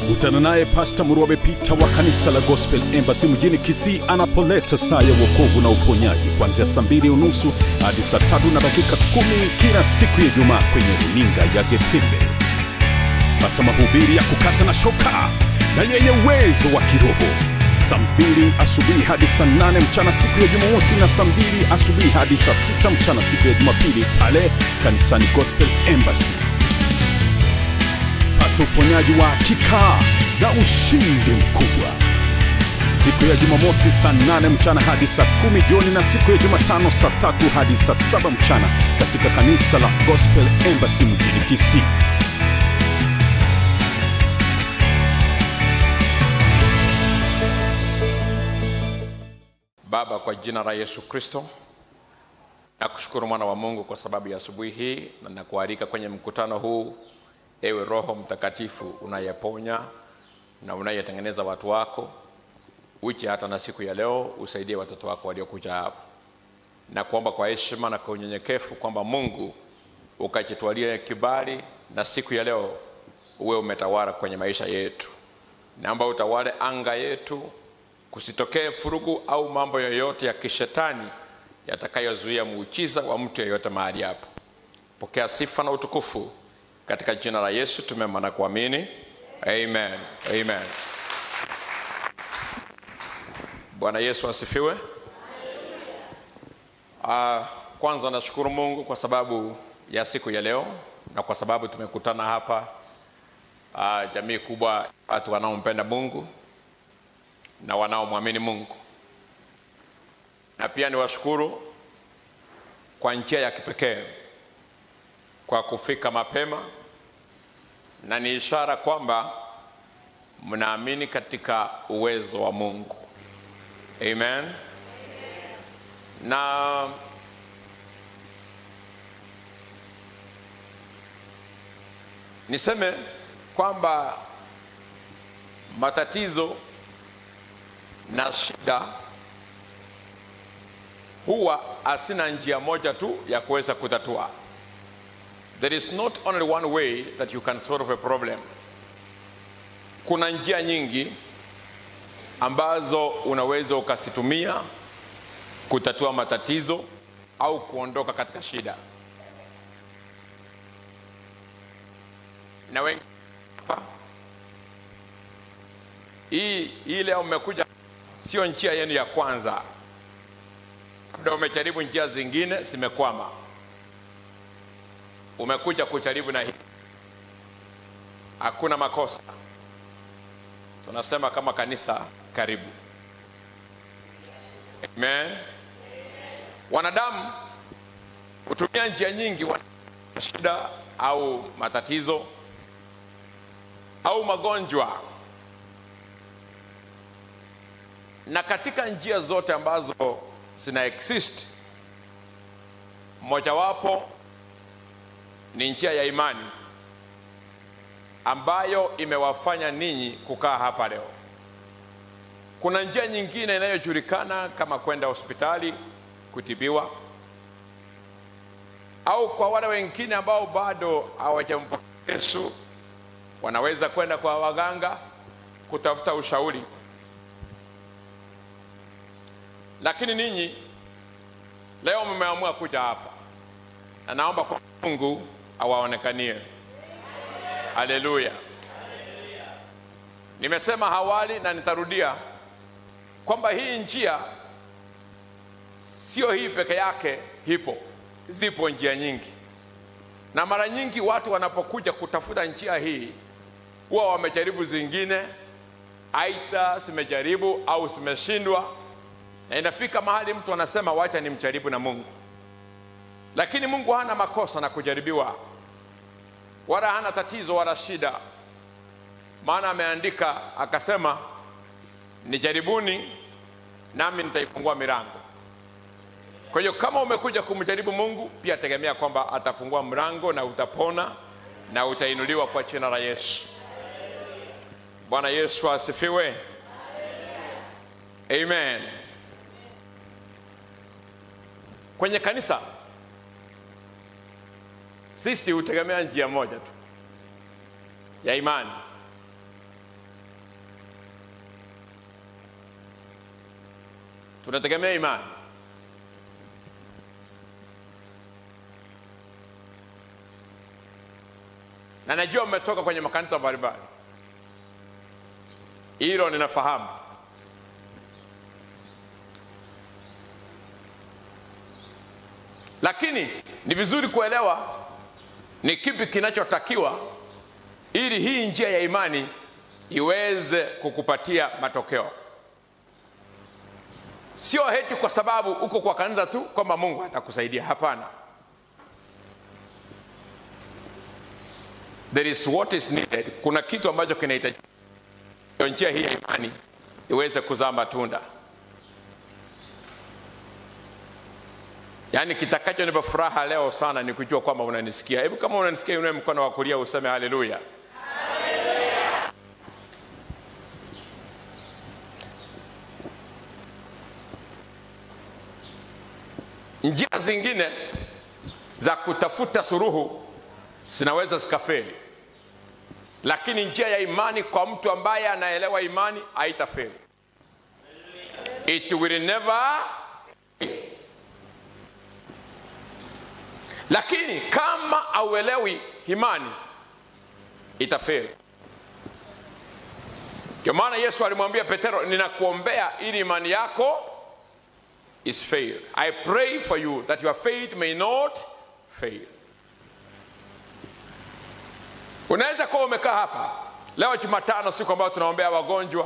Kutana naye Pasta Murwabe Pita wa kanisa la Gospel Embassy mjini Kisii anapoleta saa ya wokovu na uponyaji kuanzia saa mbili unusu hadi saa tatu na dakika kumi kila siku ya Ijumaa kwenye runinga ya Getembe. Pata mahubiri ya kukata na shoka na yenye uwezo wa kiroho saa mbili asubuhi hadi saa nane mchana siku ya Jumamosi na saa mbili asubuhi hadi saa sita mchana siku ya Jumapili pale kanisani Gospel Embassy. Pata uponyaji wa hakika na ushindi mkubwa siku ya Jumamosi saa nane mchana hadi saa kumi jioni na siku ya Jumatano saa tatu hadi saa saba mchana katika kanisa la Gospel Embassy mjini Kisii. Baba, kwa jina la Yesu Kristo, nakushukuru mwana wa Mungu kwa sababu ya asubuhi hii, na nakualika kwenye mkutano huu, ewe Roho Mtakatifu unayeponya na unayetengeneza watu wako, uche hata na siku ya leo usaidie watoto wako waliokuja hapa, na kuomba kwa heshima na kwa unyenyekevu kwamba Mungu ukajitwalie kibali, na siku ya leo uwe umetawala kwenye maisha yetu. Naomba utawale anga yetu kusitokee furugu au mambo yoyote ya kishetani yatakayozuia muujiza wa mtu yeyote mahali hapo. Pokea sifa na utukufu katika jina la Yesu tumeomba na kuamini, amen, amen. Bwana Yesu asifiwe. Uh, kwanza nashukuru Mungu kwa sababu ya siku ya leo na kwa sababu tumekutana hapa uh, jamii kubwa watu wanaompenda Mungu na wanaomwamini Mungu, na pia niwashukuru kwa njia ya kipekee kwa kufika mapema, na ni ishara kwamba mnaamini katika uwezo wa Mungu. Amen. Na niseme kwamba matatizo na shida huwa asina njia moja tu ya kuweza kutatua. There is not only one way that you can solve a problem. Kuna njia nyingi ambazo unaweza ukasitumia kutatua matatizo au kuondoka katika shida. Na wengi hii hii leo mmekuja sio njia yenu ya kwanza, labda umejaribu njia zingine zimekwama, umekuja kujaribu na hii. Hakuna makosa, tunasema kama kanisa, karibu. Amen. Wanadamu hutumia njia nyingi, wana shida au matatizo au magonjwa na katika njia zote ambazo zina exist, mojawapo ni njia ya imani ambayo imewafanya ninyi kukaa hapa leo. Kuna njia nyingine inayojulikana kama kwenda hospitali kutibiwa, au kwa wale wengine ambao bado hawajampokea Yesu, wanaweza kwenda kwa waganga kutafuta ushauri lakini ninyi leo mmeamua kuja hapa, na naomba kwa Mungu awaonekanie. Haleluya! Nimesema hawali na nitarudia kwamba hii njia sio hii peke yake, hipo, zipo njia nyingi, na mara nyingi watu wanapokuja kutafuta njia hii huwa wamejaribu zingine, aidha zimejaribu au zimeshindwa na inafika mahali mtu anasema wacha nimjaribu na Mungu, lakini Mungu hana makosa na kujaribiwa, wala hana tatizo wala shida, maana ameandika akasema, nijaribuni nami nitaifungua milango. Kwa hiyo kama umekuja kumjaribu Mungu, pia tegemea kwamba atafungua mlango na utapona na utainuliwa kwa jina la Yesu. Bwana Yesu asifiwe. Amen. Kwenye kanisa sisi hutegemea njia moja tu ya imani, tunategemea imani na najua mmetoka kwenye makanisa mbalimbali hilo ninafahamu lakini ni vizuri kuelewa ni kipi kinachotakiwa ili hii njia ya imani iweze kukupatia matokeo sio heti kwa sababu uko kwa kanisa tu kwamba mungu atakusaidia hapana there is what is needed kuna kitu ambacho kinahitajika njia hii ya imani iweze kuzaa matunda yaani kitakachonipa furaha leo sana ni kujua kwamba unanisikia hebu kama unanisikia unae mkono wa kulia useme haleluya njia zingine za kutafuta suruhu zinaweza zikafeli lakini njia ya imani kwa mtu ambaye anaelewa imani haitafeli it will never lakini kama auelewi imani itafeli ndio maana yesu alimwambia petero ninakuombea ili imani yako is fail i pray for you that your faith may not fail unaweza kuwa umekaa hapa leo jumatano siku ambayo tunaombea wagonjwa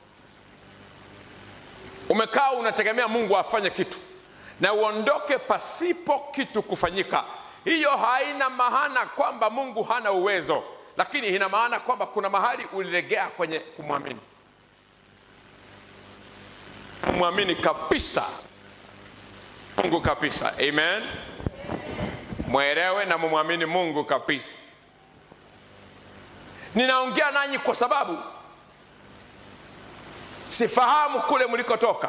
umekaa unategemea mungu afanye kitu na uondoke pasipo kitu kufanyika hiyo haina maana kwamba mungu hana uwezo lakini ina maana kwamba kuna mahali ulilegea kwenye kumwamini kumwamini kabisa mungu kabisa amen mwelewe na mumwamini mungu kabisa ninaongea nanyi kwa sababu sifahamu kule mlikotoka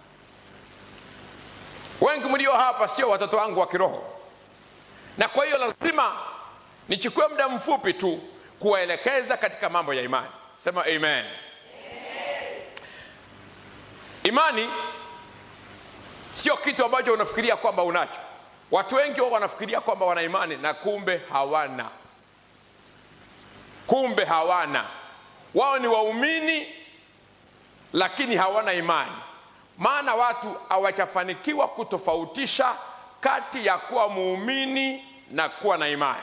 wengi mlio hapa sio watoto wangu wa kiroho na kwa hiyo lazima nichukue muda mfupi tu kuwaelekeza katika mambo ya imani sema amen, amen. imani sio kitu ambacho unafikiria kwamba unacho watu wengi wao wanafikiria kwamba wana imani na kumbe hawana kumbe hawana wao ni waumini lakini hawana imani maana watu hawajafanikiwa kutofautisha kati ya kuwa muumini na kuwa na imani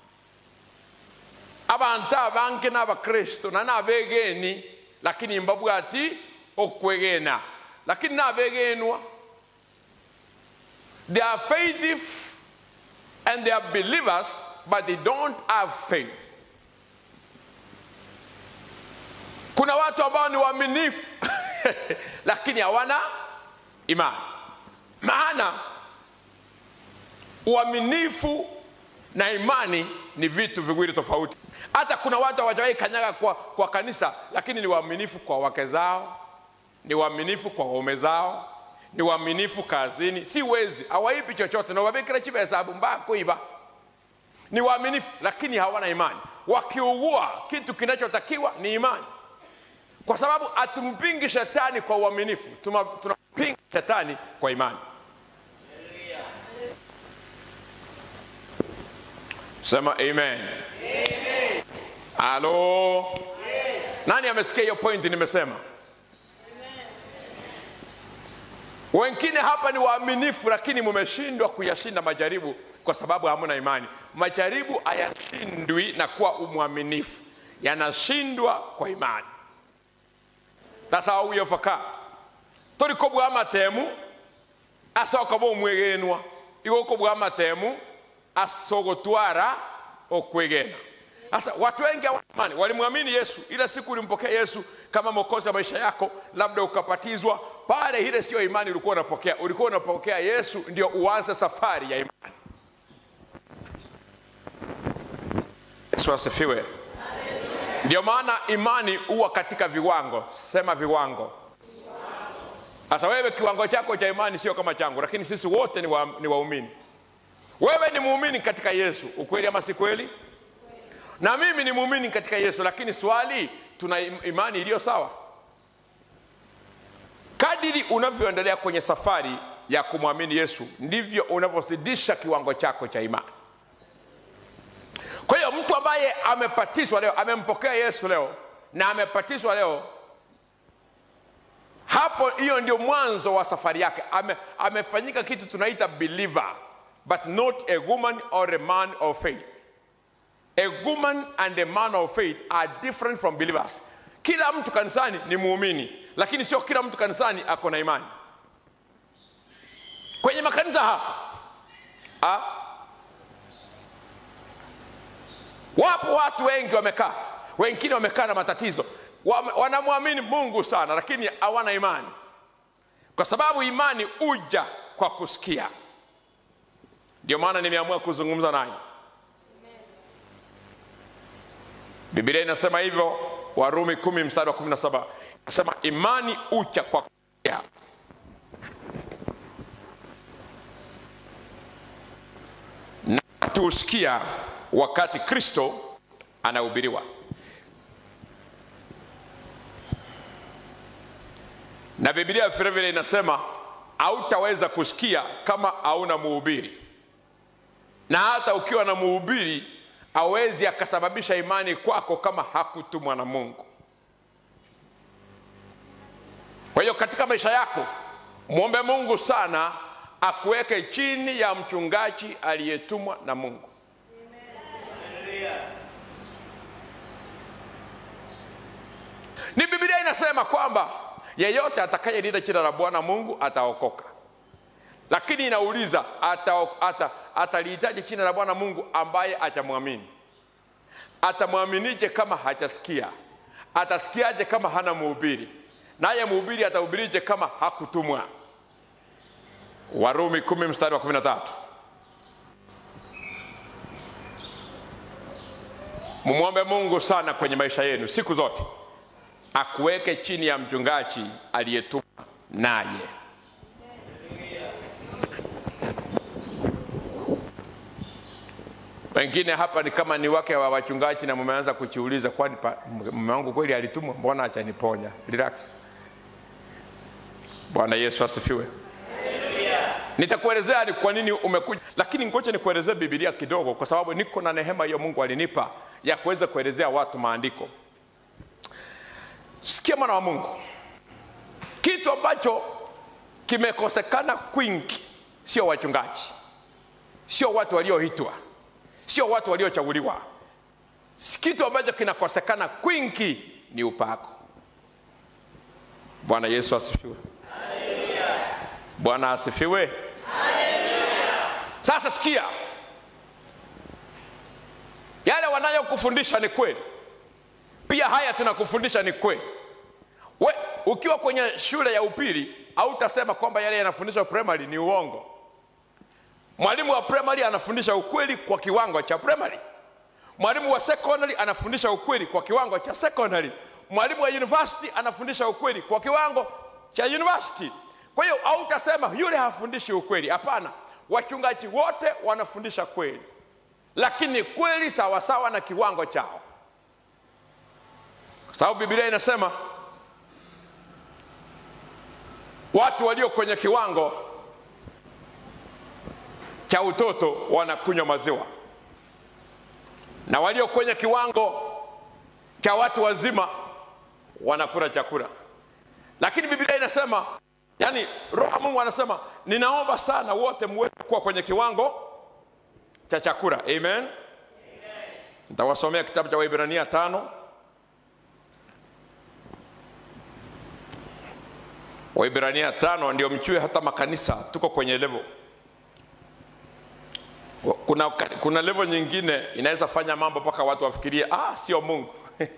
abantu abange n'abakristo na n'abegeni lakini mbabwa ati okwegena lakini n'abegenwa they are faithful and they are believers but they don't have faith kuna watu ambao ni waaminifu lakini hawana imani maana uaminifu na imani ni vitu viwili tofauti hata kuna watu hawajawahi kanyaga kwa, kwa kanisa lakini ni waaminifu kwa wake zao ni waaminifu kwa waume zao ni waaminifu kazini si wezi hawaibi chochote na wabikira chibehesabu mbaya kuiba ni waaminifu lakini hawana imani wakiugua kitu kinachotakiwa ni imani kwa sababu hatumpingi shetani kwa uaminifu tunampinga shetani kwa imani sema amen halo nani amesikia hiyo pointi nimesema wengine hapa ni waaminifu lakini mumeshindwa kuyashinda majaribu kwa sababu hamuna imani majaribu hayashindwi na kuwa umwaminifu yanashindwa kwa imani tasa wawiyofaka toliko bwa matemu asoka bomwegenwa igoko bwa matemu asogotwara okwegena sasa watu wengi hawaimani walimwamini yesu ile siku ulimpokea yesu kama mokozi wa maisha yako labda ukapatizwa pale ile siyo imani ulikuwa unapokea ulikuwa unapokea yesu ndio uanze safari ya imani yesu asifiwe ndio maana imani huwa katika viwango sema viwango sasa wewe kiwango chako cha imani sio kama changu lakini sisi wote ni, wa, ni waumini wewe ni muumini katika yesu ukweli ama si kweli na mimi ni muumini katika yesu lakini swali tuna imani iliyo sawa kadiri unavyoendelea kwenye safari ya kumwamini yesu ndivyo unavyozidisha kiwango chako cha imani kwa hiyo mtu ambaye amepatizwa leo amempokea yesu leo na amepatizwa leo hapo hiyo ndio mwanzo wa safari yake ame, amefanyika kitu tunaita believer but not a woman or a man of faith a woman and a man of faith are different from believers kila mtu kanisani ni muumini lakini sio kila mtu kanisani ako na imani kwenye makanisa hapa ha? wapo watu wengi wamekaa wengine wamekaa na matatizo Wame- wanamwamini mungu sana lakini hawana imani kwa sababu imani uja kwa kusikia ndio maana nimeamua kuzungumza nanyi biblia inasema hivyo warumi kumi mstari wa kumi na saba nasema imani ucha kwa kusikia na tusikia wakati kristo anahubiriwa na bibilia vilevile inasema hautaweza kusikia kama hauna muhubiri na hata ukiwa na muhubiri awezi akasababisha imani kwako kama hakutumwa na mungu kwa hiyo katika maisha yako mwombe mungu sana akuweke chini ya mchungaji aliyetumwa na mungu ni bibilia inasema kwamba yeyote atakayelita jina la bwana mungu ataokoka lakini inauliza atalihitaji ata, atalihitaji jina la bwana mungu ambaye hajamwamini atamwaminije kama hajasikia atasikiaje kama hana mhubiri naye mhubiri atahubirije kama hakutumwa warumi kumi mstari wa kumi na tatu mumwombe mungu sana kwenye maisha yenu siku zote akuweke chini ya mchungaji aliyetumwa naye wengine hapa ni kama ni wake wa wachungaji na mmeanza kujiuliza kwani pa- mume wangu kweli alitumwa mbona achaniponya relax bwana yesu asifiwe nitakuelezea ni kwa nini umekuja lakini ngoja nikuelezee bibilia kidogo kwa sababu niko na nehema hiyo mungu alinipa ya kuweza kuelezea watu maandiko sikia mwana wa mungu kitu ambacho kimekosekana kwingi sio wachungaji sio watu walioitwa sio watu waliochaguliwa kitu ambacho kinakosekana kwingi ni upako bwana yesu asifiwe bwana asifiwe sasa sikia yale wanayokufundisha ni kweli pia haya tunakufundisha ni kweli We, ukiwa kwenye shule ya upili hautasema kwamba yale yanafundishwa primary ni uongo mwalimu wa primary anafundisha ukweli kwa kiwango cha primary mwalimu wa secondary anafundisha ukweli kwa kiwango cha secondary mwalimu wa university anafundisha ukweli kwa kiwango cha university kwa hiyo hautasema yule hafundishi ukweli hapana wachungaji wote wanafundisha kweli lakini kweli sawasawa na kiwango chao kwa sababu biblia inasema watu walio kwenye kiwango cha utoto wanakunywa maziwa na walio kwenye kiwango cha watu wazima wanakula chakula lakini biblia inasema yani roho wa mungu anasema ninaomba sana wote muweze kuwa kwenye kiwango cha chakula amen nitawasomea kitabu cha waibrania tano waibrania tano ndio mchue hata makanisa tuko kwenye level kuna, kuna level nyingine inaweza fanya mambo mpaka watu wafikirie ah, sio mungu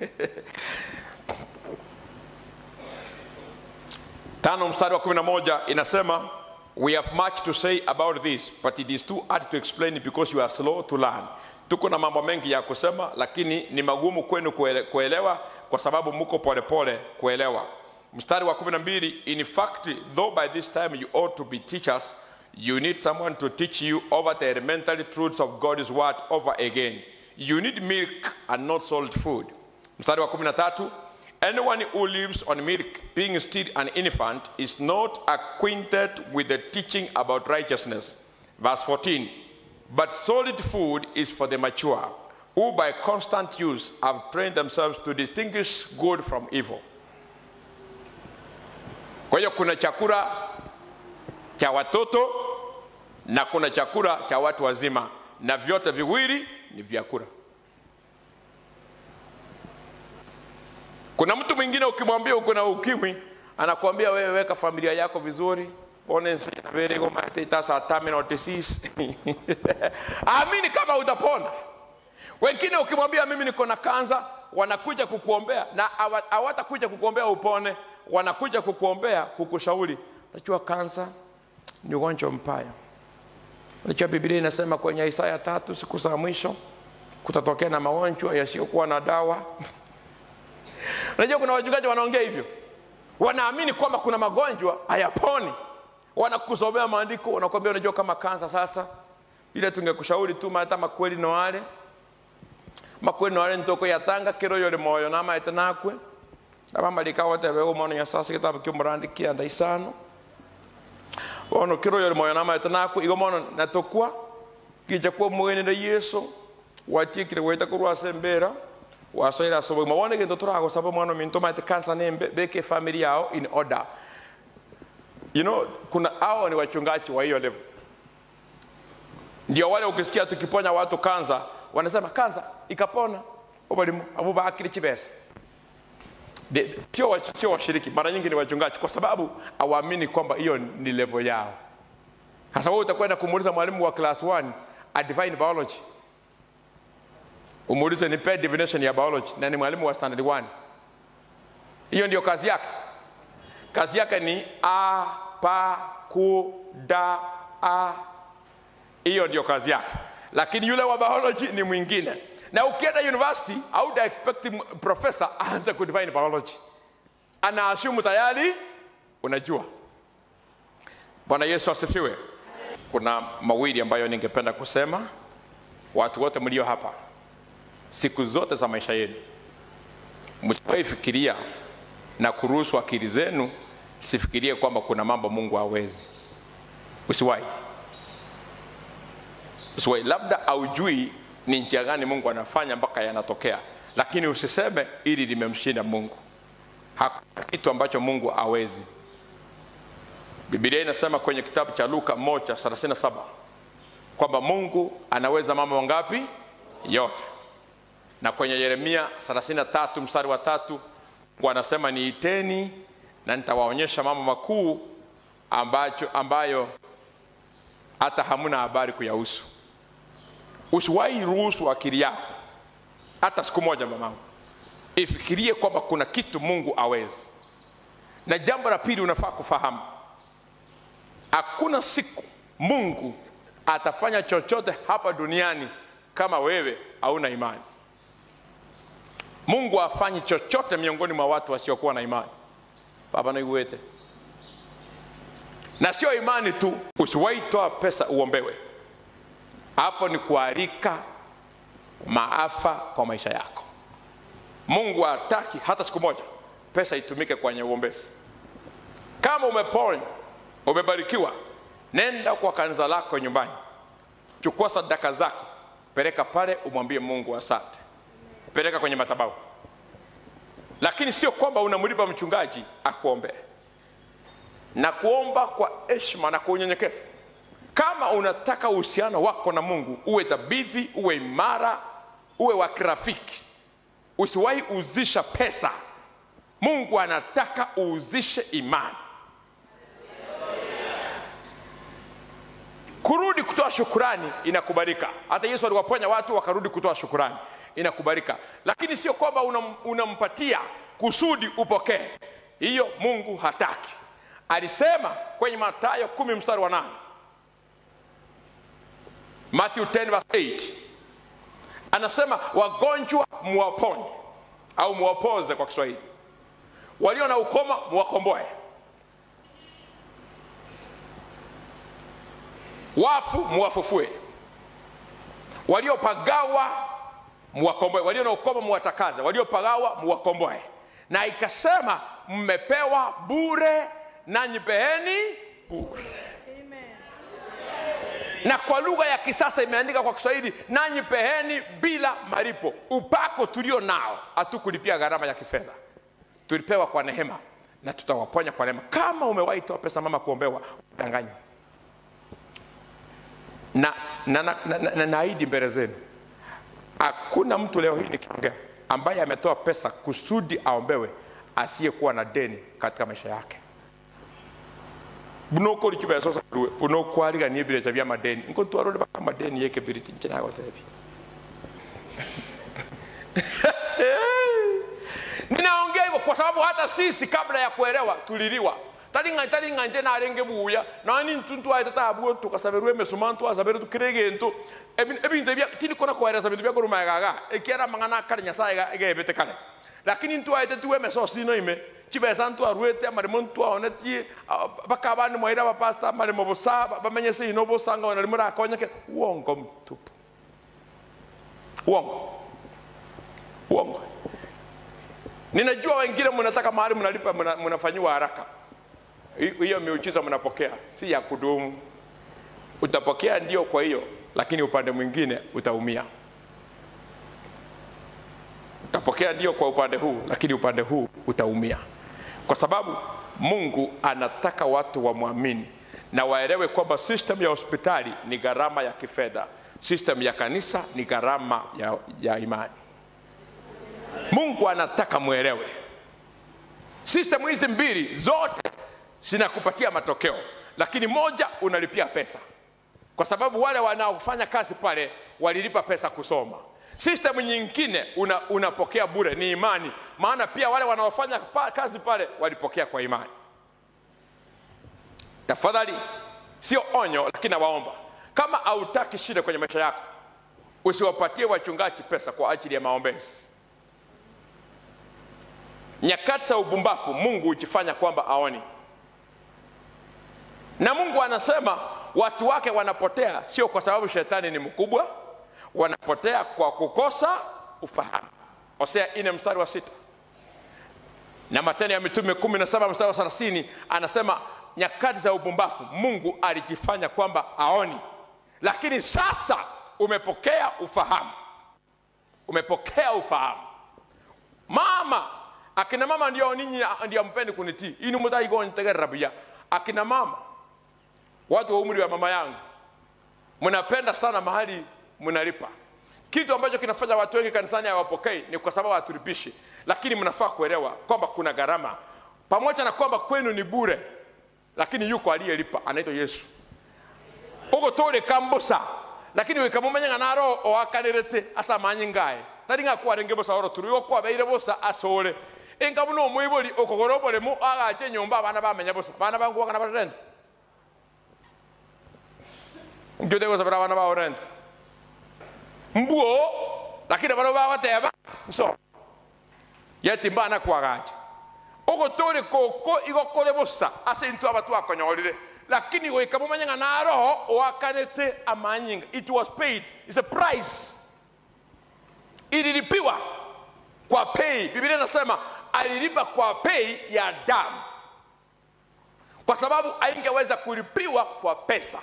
tano mstari wa 11 inasema we have much to say about this but it is too hard to explain because you are slow to learn tuko na mambo mengi ya kusema lakini ni magumu kwenu kuele, kuelewa kwa sababu muko polepole kuelewa mstari wa 12 in fact though by this time you ought to be teachers you need someone to teach you over the elementary truths of god's word over again you need milk and not salt food mstari wa 13 Anyone who lives on milk, being still an infant, is not acquainted with the teaching about righteousness. Verse 14. But solid food is for the mature, who by constant use have trained themselves to distinguish good from evil. Kwa hiyo kuna chakula cha watoto na kuna chakula cha watu wazima, na vyote viwili ni vyakula. Kuna mtu mwingine ukimwambia uko na ukimwi, anakuambia wewe weka familia yako vizuri, one veregomataitasa terminal disease amini kama utapona. Wengine ukimwambia mimi niko na kansa, wanakuja kukuombea na hawa- hawatakuja kukuombea upone, wanakuja kukuombea kukushauri. Unajua kansa ni ugonjwa mbaya. Unajua Biblia inasema kwenye Isaya tatu, siku za mwisho kutatokea na magonjwa yasiyokuwa na dawa. Unajua kuna wachungaji wanaongea hivyo, wanaamini kwamba kuna magonjwa hayaponi, wanakusomea maandiko, wanakuambia unajua kama kansa sasa, ile tungekushauri tu hata makweli no wale makweli no wale ntoko yatanga kiro yole moyo nama etenakwe abamalika wote bego mono nyasasi kitabu kyumurandikia ndaisano ono kiro yole moyo nama etenakwe igo mono natokwa kija kwa mwenende yesu watikire weta kurwasa mbera wasoira asobo mawone gento turagosaba mwana minto maite kansa nembe beke family yao in order you know kuna hao ni wachungaji wa hiyo level ndio wale ukisikia tukiponya watu kansa wanasema kansa ikapona obalimu abo bakiri kibesa De- sio wa- sio washiriki mara nyingi ni wachungaji kwa sababu hawaamini kwamba hiyo ni level yao sasa wewe utakwenda kumuuliza mwalimu wa class 1 a divine biology umuulize nipe definition ya biology na ni mwalimu wa standard 1 hiyo ndio kazi yake kazi yake ni a pa ku da a hiyo ndio kazi yake lakini yule wa biology ni mwingine na ukienda university auda expect m- professor aanze kudefine biology anaashumu tayari unajua bwana yesu asifiwe kuna mawili ambayo ningependa kusema watu wote mlio hapa siku zote za maisha yenu msiwahi fikiria na kuruhusu akili zenu sifikirie kwamba kuna mambo mungu hawezi usiwahi usiwahi labda aujui ni njia gani mungu anafanya mpaka yanatokea lakini usiseme ili limemshinda mungu hakuna kitu ambacho mungu hawezi bibilia inasema kwenye kitabu cha luka 137 kwamba mungu anaweza mambo mangapi yote na kwenye yeremia 33 mstari wa tatu mungu anasema niiteni na nitawaonyesha mambo makuu ambacho ambayo hata hamuna habari kuyahusu usiwahi ruhusu akili yako hata siku moja mamangu ifikirie kwamba kuna kitu mungu awezi na jambo la pili unafaa kufahamu hakuna siku mungu atafanya chochote hapa duniani kama wewe hauna imani mungu afanyi chochote miongoni mwa watu wasiokuwa na imani baba naiwete na sio imani tu usiwahi toa pesa uombewe hapo ni kualika maafa kwa maisha yako mungu hataki hata siku moja pesa itumike kwenye uombezi kama umeponywa umebarikiwa nenda kwa kanisa lako nyumbani chukua sadaka zako peleka pale umwambie mungu asante peleka kwenye matabau lakini sio kwamba unamlipa mchungaji akuombee na kuomba kwa heshima na kwa unyenyekevu kama unataka uhusiano wako na mungu uwe dhabiti uwe imara uwe wa kirafiki usiwahi uzisha pesa mungu anataka uuzishe imani kurudi kutoa shukurani inakubalika hata yesu aliwaponya watu wakarudi kutoa shukurani inakubalika lakini sio kwamba unam, unampatia kusudi upokee hiyo mungu hataki alisema kwenye matayo kumi mstari wa nane matthew 10 verse 8 anasema wagonjwa muwaponye au muwapoze kwa kiswahili walio na ukoma muwakomboe wafu muwafufue waliopagawa muwakomboe walio na ukoma muwatakaze waliopagawa muwakomboe na ikasema mmepewa bure nanyi peeni bure na kwa lugha ya kisasa imeandika kwa kiswahili nanyi peheni bila malipo upako tulio nao hatukulipia gharama ya kifedha tulipewa kwa neema na tutawaponya kwa neema kama umewahi toa pesa mama kuombewa danganyi na na, na, na, na, naahidi mbele zenu hakuna mtu leo hii nikiongea ambaye ametoa pesa kusudi aombewe asiyekuwa na deni katika maisha yake bunokoli kibeso saruwe bunokwariga birecha bya madeni nko twarole baka madeni yeke biriti nche nago tebi ninaongea hivyo kwa sababu hata sisi kabla ya kuelewa tuliliwa talinga talinga nje narenge buya nani ntuntu aita tabu tukasaberwe mesumantu asabere tukirege ntu ebintu bya tili kona kueleza bintu bya kuruma gaga ekiara mangana kare nyasaye ga egebete kale lakini ntu aita tuwe meso sino ime chibesa ntu arwete amarimo ntu aonetie baka abandi mwaira bapasta amarimo busa bamenye se ino busanga ona limura akonyeke uongo mtupu uongo uongo ninajua wengine mnataka mahali mnalipa mnafanyiwa haraka hiyo miujiza mnapokea si ya kudumu utapokea ndio kwa hiyo lakini upande mwingine utaumia utapokea ndio kwa upande huu lakini upande huu utaumia kwa sababu mungu anataka watu wamwamini na waelewe kwamba system ya hospitali ni gharama ya kifedha system ya kanisa ni gharama ya, ya imani mungu anataka mwelewe system hizi mbili zote zinakupatia matokeo lakini moja unalipia pesa kwa sababu wale wanaofanya kazi pale walilipa pesa kusoma system nyingine una, unapokea bure ni imani maana pia wale wanaofanya pa, kazi pale walipokea kwa imani tafadhali sio onyo lakini nawaomba kama hautaki shida kwenye maisha yako usiwapatie wachungaji pesa kwa ajili ya maombezi nyakati za ubumbafu mungu hujifanya kwamba aoni na mungu anasema watu wake wanapotea sio kwa sababu shetani ni mkubwa wanapotea kwa kukosa ufahamu hosea ine mstari wa sita na matendo ya mitume kumi na saba mstari wa thelathini anasema nyakati za ubumbafu mungu alijifanya kwamba aoni lakini sasa umepokea ufahamu umepokea ufahamu mama akina mama ndio ninyi ndio mpendi kunitii ini mutaigonitegerera buya akina mama watu wa umri wa mama yangu mnapenda sana mahali mnalipa kitu ambacho kinafanya watu wengi kanisani hawapokei ni kwa sababu hatulipishi lakini mnafaa kuelewa kwamba kuna gharama pamoja na kwamba kwenu ni bure lakini yuko aliyelipa anaitwa yesu ugo toleka mbusa lakini wikamumenya naro oakanirete asa manyi ngae tari nga kwarenge busa oro turi okwabeire busa asore enga muno mwibori okogoro boremu agache nyumba abana bamenya busa bana bangu wakana bara rent ngyote gosa bara bana ba rent mbuo lakini baro bagateba so yeti mbana kwagache ogotore koko igokore busa ase into abatu akonyorire lakini gwika mumenya na roho oakanete amanyinga it was paid it's a price ililipiwa kwa pei biblia inasema alilipa kwa pei ya damu kwa sababu aingeweza kulipiwa kwa pesa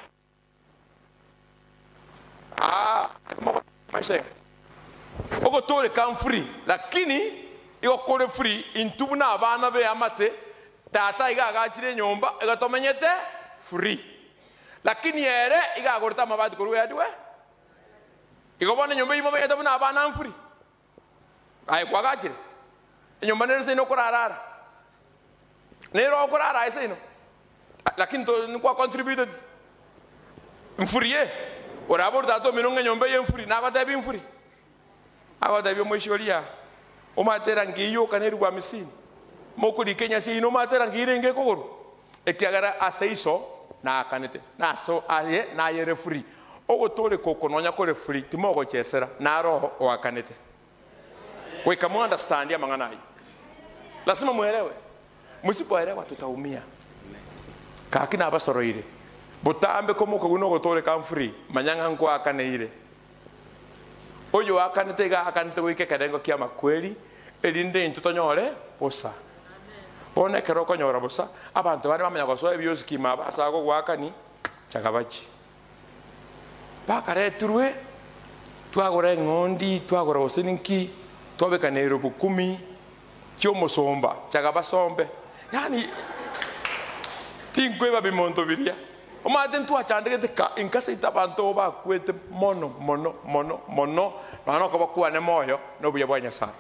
ah, maisha ogotore kam free lakini igokore free intubu na abana be amate tata igagachire nyumba igatomenyete free lakini ere igagoreta amabati korwa yadiwe igobona nyumba imo bete buna abana mfuri ai kwagachire nyumba nere sino kurarara nero kurara ai sino lakini to ni kwa contributed mfuri ye orabor da to minonga nyumba ye mfuri na kwa tabi mfuri awa tabi mwisholia o matera ngiyo kaneri kwa misini mokuri kenya si ino matera ngire nge kogoro ekiagara aseiso na akanete na so aye na ye refuri ogotore kokononya kore free timogo chesera na roho oakanete weka mu understand ya mangana hii lazima muelewe msipoelewa tutaumia kakina abasoroire butambe ko muko guno gotore kam free manyanga nko akaneire oyo akanete ga akanete wike kadengo kia makweli elinde intutonyore busa bono ekero okonyora busa abanto bare bamanya gosoa ebiosikima basaga kogwakani chaka bachi bakaretirwe twagora eng'ondi twagora gose ninki twabekana erobo kumi chiomosomba chaka basombe yani tinkweba bimonto biria omate ntwachandegete ka inkaseita abanto bakwete mono mono mono mono nona okobakwane moyo nobuya bwa nyasaye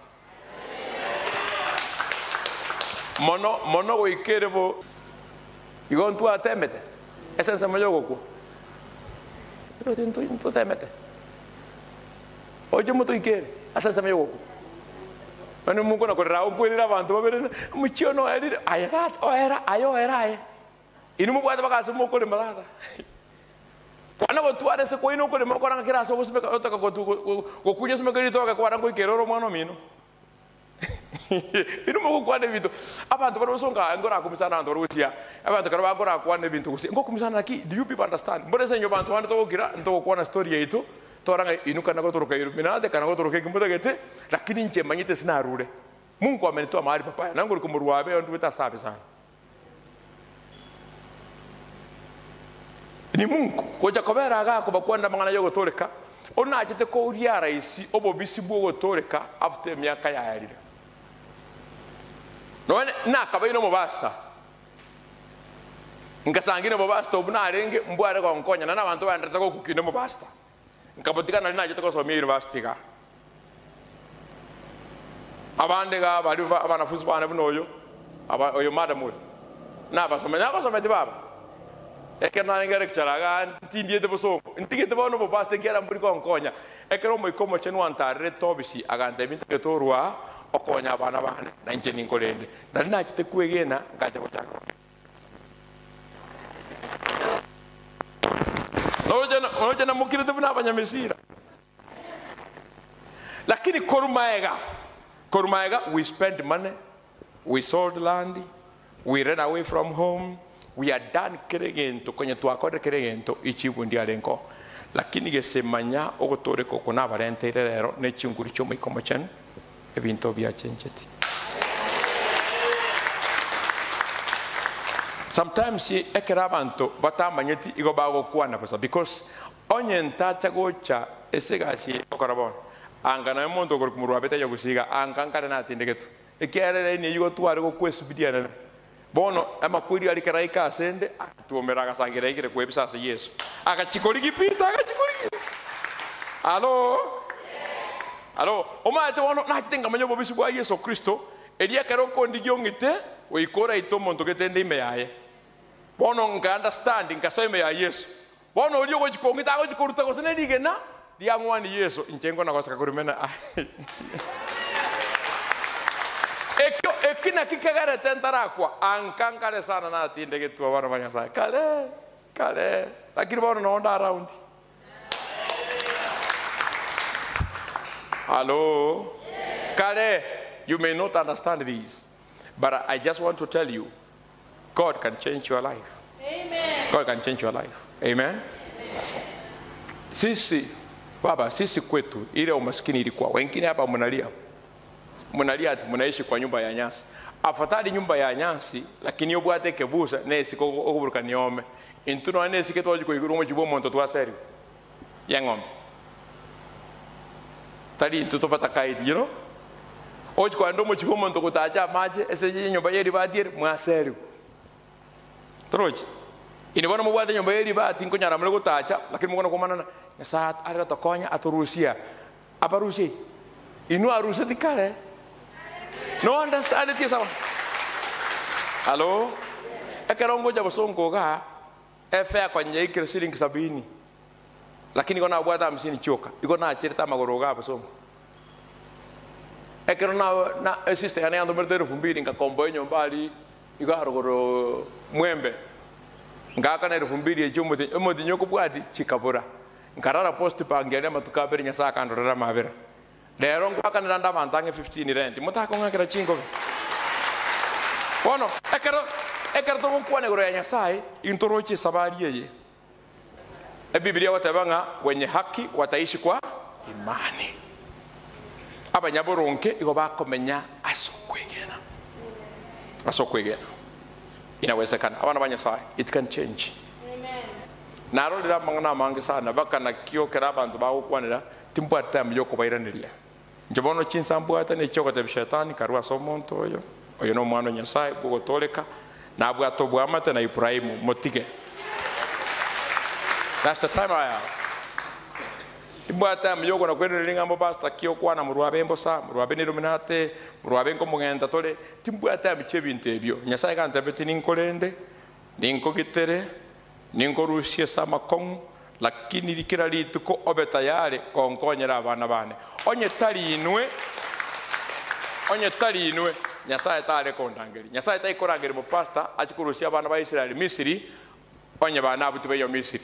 mono mono goikere bo igo ntwatemete ese nsemo yogokwa iro tintu ntutemete oche moto ikere ase nsemo yogokwa nani mungu nakorera okwirira abantu babere muchio no erire ayera oera ayo era aye ini mubwate bakase mokorema tata kwana gotwara ase koine okorema okoranga kirase ogosomeka otaka gokunya someka ritoke kwana ngoikera oro omwana omino bino mogokwana ebinto abantu bari osonga ngorakumisana abantu bari gotia abantu kare bagorakwana ebinto gosi ngokumisana naki do you people understand mbona senyo bantu bande togokira ntogokwana story yaitu toranga inu kana gotoroka iluminate kana gotoroka ekimutagete lakini nche manyite sinarure mungu amenitoa mahali papaya nangu likumurwabe ondu wita safi sana ni mungu koja kobera agako bakwenda mang'ana yogotoreka onachete kouria raisi obobisi bwogotoreka after emyaka yaerire none nakabaine omobasta nkasangine omobasta obu narenge mbware gonkonyana na abanto banderete gokukine omobasta nkabotika nari nachete gosomia university ga abande ga bari ba- abanafunzi bane buno oyo aba- oyo madam oyo nabasome nagosometi baba ekero narengere kicharaga ntindiete bosomo ntigete bono bopaste nkiera mburi konkonya ekero omoiko omoche nwantarire tobisi aganta ebinto getorwa okonya abana bane na inche ninkorende nari nachete kwegena ngacha gochaka noje namukirete buna abanyamesira lakini korumaega korumaega we spend money we sold land we ran away from home we are done kere gento konye twakore kere gento ichibundia renko lakini gesemanya ogotoreka oko nabarenteire rero nechinguri chiomoikomo chenu ebinto biachencheti sometimes ekera abantu batamanyeti igo bagokwana busa because onye ntacha gocha esegasi okora bono anga na omonto ogori kumurwabete yogusiga anga nkare natindegetu ekerere ni igo tware gokwesubidiana bono amakwiri ari karai kasende atuomera agasangira igire kwebisa ase yesu agachikori gipita agachikori alo alo omate bono nachitenga manyo bobisi bwa yesu kristo eria kero kondi giongite oikora ito monto getende ime yaye bono nka understand nka so ime ya yesu bono orio gochikongita gochikoruta gose ne rigena riang'wani yesu inchengo na gosaka kurimena ekio ekina kikegerete ntarakwa ankankare sana natinde getua bana ba nyasaye kale kale lakini bono nonda around hello kale you may not understand this but i just want to tell you god can change your life god can change your life amen sisi baba sisi kwetu ile umaskini ilikuwa wengine hapa mnalia mnalia ati mnaishi kwa nyumba ya nyasi afadhali nyumba ya nyasi lakini obwate kebusa nesiko okuburuka niome intuno nesike twajiko iguru mu kibo monto twaseri ya ng'ombe tali intu topata kaidi you know oji kwa ndo mu kibo monto kutacha maje ese nyumba yeri batiere mwaseri troji ini bona mubwate nyumba yeri bati nkunyara mule kutacha lakini mukona kumanana nyasaye ari tokonya aturusia aparusie inu aruse tikale no understand it sawa halo ekerongo ja bosongo ga efe akonye ikire shilingi sabini lakini kona bwata hamsini choka iko na chirita magoro ga bosongo ekero na na sister yana ando merdero fumbiri nga kombo enyo mbali iko harogoro mwembe ngaka na elfu mbili echomote emote nyoko bwati chikabura nkarara post pangene matukabere nyasa kandorera mabera lero ngwakanira ndavantange 15 rent mutakong'akira chingo bono ekero ekero togokwanegoro ya nyasaye intorochi sabari eye ebibilia wateba ng'a wenye haki wataishi kwa imani abanyaboronke igo bakomenya ase okwegena asa kwegena inawezekana abana ba nyasaye it can change narorera amang'ana amange sana bakana kiokera abantu bagukwanira timbwate time yokubairaniria nje bono chinsa mbwate nekiogotebia shetani karua ase omonto oyo oyo na omwana wa nyasaye bugotoleka nabwate obwamate na iburahimu motige that's the time i have imbwate time yogona kwereria ng'ambo basta kiokwana murwabe embosa murwabe neruminate murwabe nkomugenda tole timbwate time chia ebinto ebio nyasaye gantebeti ninkorende ninkogitere ninkorusie ase amakong'u lakini rikira rituko obe tayari konkonyera abana bane onye tari inwe onye tari inwe nyasaye tare kondangeri nyasaye taikorangeri mupasta achikurusia abana ba israeli misiri onye bana abuti baiyo misiri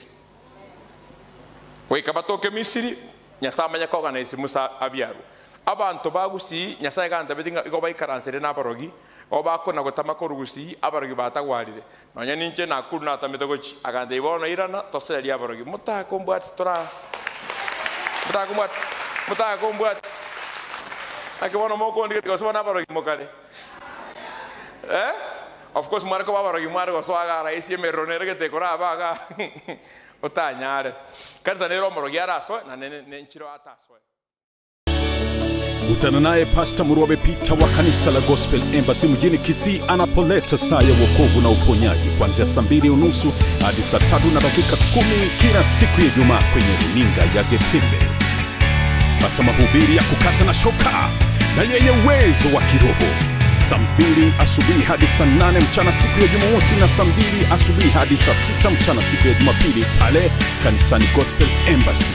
goika batoke misiri nyasaye amanya koganisi musa abiaru abantu bagusi nyasaye gantabeti igo baikaransire n'abarogi o bakona gotama korugusii abarogi batagwarire nonya ninche nakuru natamete gochi aganta ibono irana toseri abarogi mutakombwati tora mutakombwati mutakombwati akibono mokondi gosibona abarogi mokare eh of course mwareko babarogi mware goswagara isi emerero neregete korabaga utanyare kanisa nero omorogi arasoe na nenchiro atasoe kutana naye pasta murwabe pita wa kanisa la gospel embassy mjini kisii anapoleta saa ya wokovu na uponyaji kuanzia saa mbili unusu hadi saa tatu na dakika kumi kila siku ya jumaa kwenye runinga ya getembe pata mahubiri ya kukata na shoka na yenye uwezo wa kiroho saa mbili asubuhi hadi saa nane mchana siku ya jumamosi na saa mbili asubuhi hadi saa sita mchana siku ya jumapili pale kanisani gospel embassy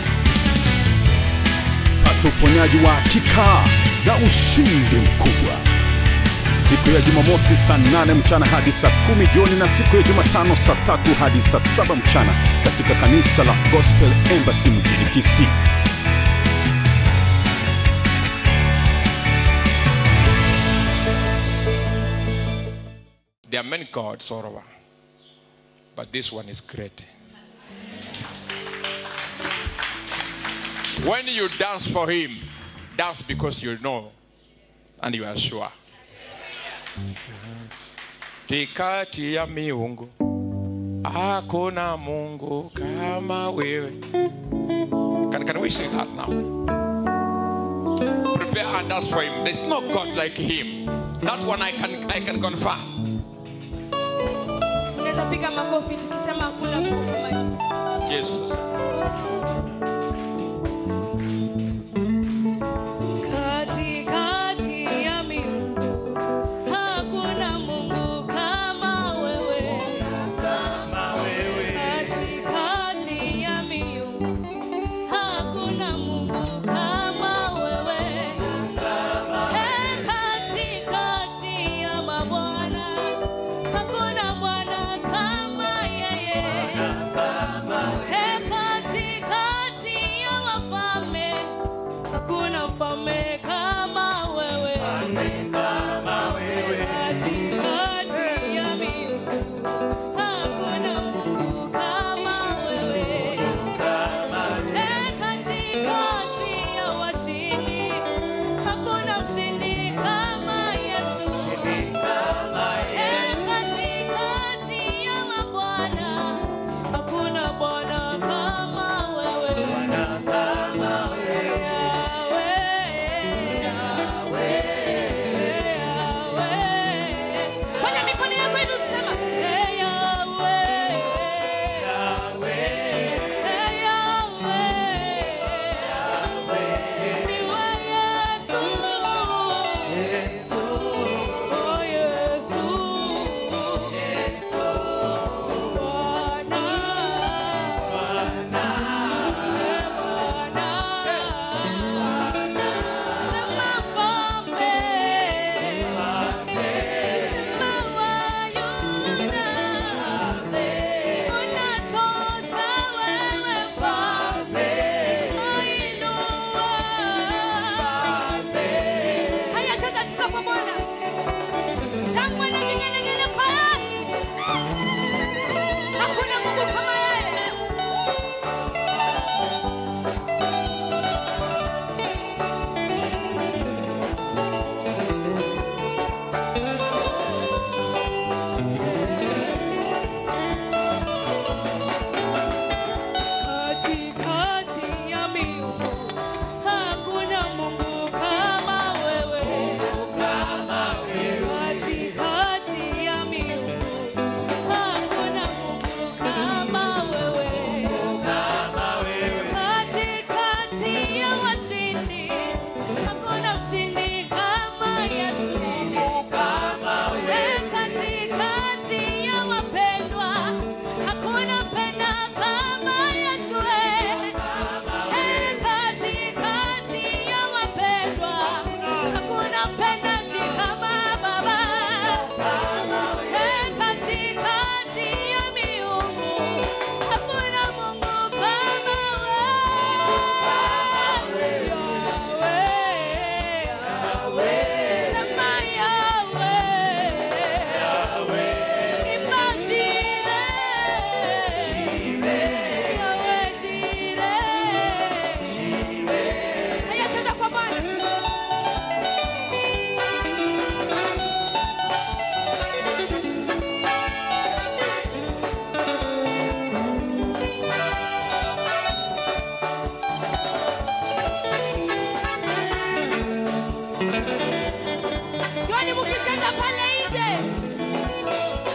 pata uponyaji wa hakika na ushindi mkubwa siku ya jumamosi saa 8 mchana hadi saa kumi jioni na siku ya jumatano saa tatu hadi saa saba mchana katika kanisa la gospel embassy mjini kisii There are many gods all over, but this one is great. When you dance for him, dance because you know and you are sure. Tikati ya miungu hakuna Mungu kama wewe. Can, can we sing that now? Prepare and dance for him. There's no God like him. That one I can I can confirm. unaweza piga makofi tukisema hakuna Mungu kama yeye. Yes. Katikati ya miungu hakuna Mungu kama wewe. Katikati ya miungu hakuna Mungu kama wewe. He, katikati ya mabwana hakuna Bwana kama yeye. He, Nenda pale nje.